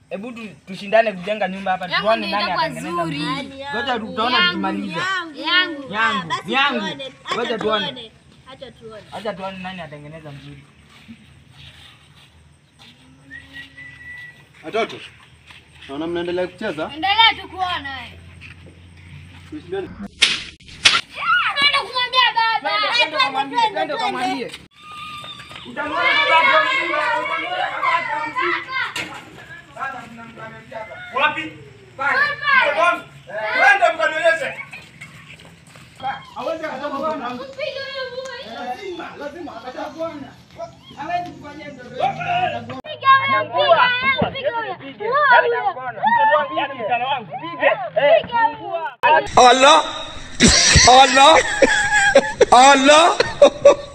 Hebu tu- tushindane kujenga nyumba hapa Yangu tuone ndio nani itakuwa atengeneza nzuri. mzuri. Ngoja tutaona tukimaliza. Yangu. Yangu, Basi yangu. tuone. Ngoja Acha tuone. tuone. Acha tuone. Acha tuone nani atengeneza mzuri. Watoto, naona mnaendelea kucheza. Endelea tu kuona wewe. Tushindane. Naenda kumwambia baba. Twende kamwambie, twende kamwambie. Utamwona babako mzima, utamwona babako mzima. Sasa tunamkamilisha hapa. Wapi? Pale. Mkono. Twende mkanionyeshe. Hawezi akakuona. Mpige huyo boy. Lazima, lazima atakuona. Hawezi kufanyia mtoto. Piga huyo, piga huyo, piga huyo. Yaani Huyo, atakuona. huyo. Yaani msichana wangu. Pige. Eh, Piga huyo. Allah Allah Allah